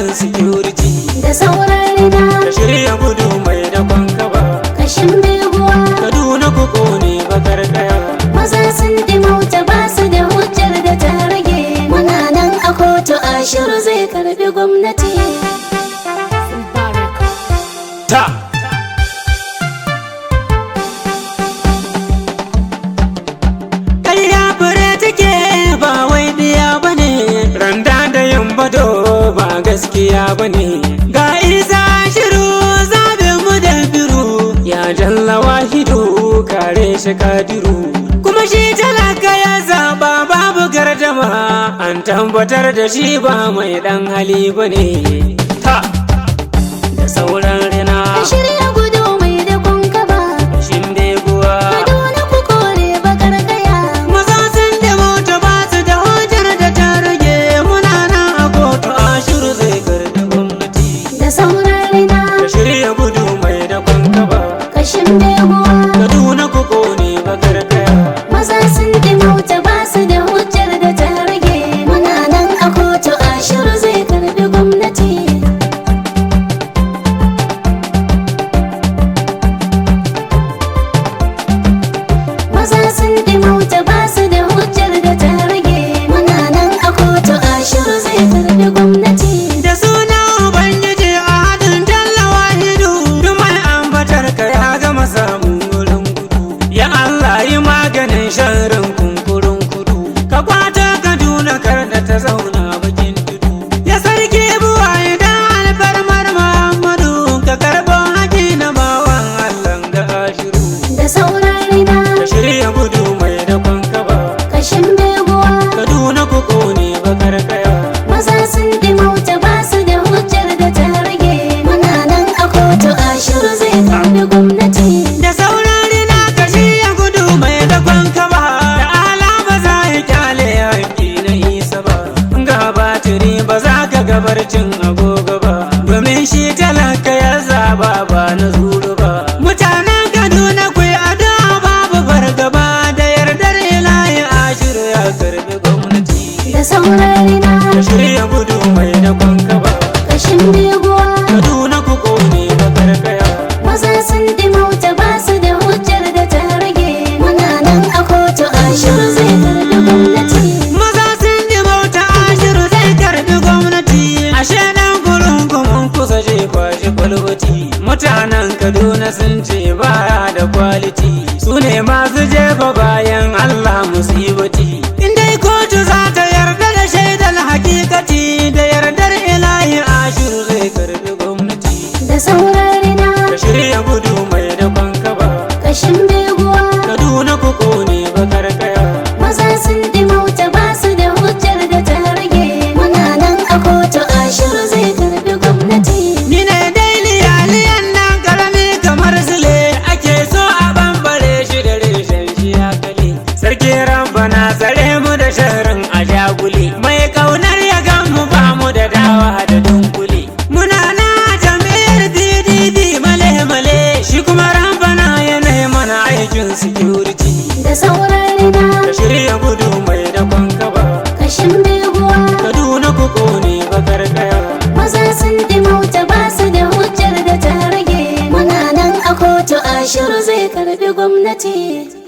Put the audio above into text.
security da sauran rina ka shirya gudu mai da kaba kashin beguwa kaduna ku kone bakar kaya maza sun dimauta ba su da hujjar da ta rage muna nan a kotu ashiru zai karbi gwamnati ta ƙarya fure take ba wai biya ba ne randa da yin bado ba gaskiya ba ne ga isa shiru zaɓe mu da biru ya jalla wahidu kare shi kadiru kuma shi talaka ya zaɓa babu gardama an tabbatar da shi ba mai ɗan hali ba ne ta da sauran rina ka shirya gudu mai da kunkaba shin beguwa kaduna ku kore bakar kaya Maza sun da mota ba su da hujjar da ta rage muna nan a kotu a shiru zai karbi gwamnati. da sauran rina Ka shirya gudu mai da kwankaba, kashin beguwa Kaduna ku kone bakar kaya. maza sun dimauta ba su da hujjar da ta rage muna nan a kotu ashiru zai karbi gwamnati maza sun dimauta ba su da hujjar da ta rage muna nan a kotu ashiru zai karbi gwamnati Da suna Ubangiji a hadin tallawa hidu, duk mai ambatar ka ya gama samun wurin gudu. Ya Allah yi maganin sharrin kunkurin kudu, ka kwata Kaduna kar da ta zauna bakin tudu. Ya sarki buwa idan alfarmar Muhammadu, ka karɓo haƙi na bawan Allah da ashiru. da sauran rina Ka shirya gudu mai da kwankaba, kashin beguwa Kaduna ku kone bakar kaya. maza sun dimauta ba su da hujjar da ta rage muna nan a kotu ashiru zai karbi gwamnati Da saurari na kashi ya gudu mai dakon kaba Da ala ba za ya kyale yanki na isa ba Ga batiri ba za ka gabarcin agogo ba Domin shi talaka ya zaba ba na zuru ba Mutanen Kaduna ku yi addu'a babu fargaba Da yardar ilahi ashiru ya karbi gwamnati da sauran rina Ka shirya gudu mai dakon kaba kashin beguwa Kaduna ku kone bakar kaya maza sun dimauta ba su da hujjar da ta rage muna nan a kotu ashiru zai karbi gwamnati Maza sun ji bauta ashiru zai karbi gwamnati Ashe dan gurin mun kusa jefa shi kwalwati Mutanen Kaduna sun ce baya da kwaliti Su ne masu jefa bayan Allah musibati In dai kotu za ta yarda da shaidar hakikati Da yardar ilahi ashiru zai karbi gwamnati da sauran rina Ka shirya gudu mai da kwankaba kashin beguwa Kaduna ku kone bakar kaya maza sun dimauta ba su da hujjar da ta rage muna nan a kotu ashiru zai karbi gwamnati Ni ne daili aliyan nan karami kamar zile ake so a bambare shi da reshen shi ya kale. Sarki rabbana tsare mu da sharrin a jagule. Mai kaunar ya gan mu ba mu da dawa da dunkule. Muna na jami'ar DDD male male shi kuma rabbana yana mana aikin security. da sauran rina Ka shirya gudu mai da kwankaba. kashin beguwa Kaduna ku kone bakar kaya. maza sun dimauta ba su da hujjar da ta rage muna nan a kotu ashiru zai karbi gwamnati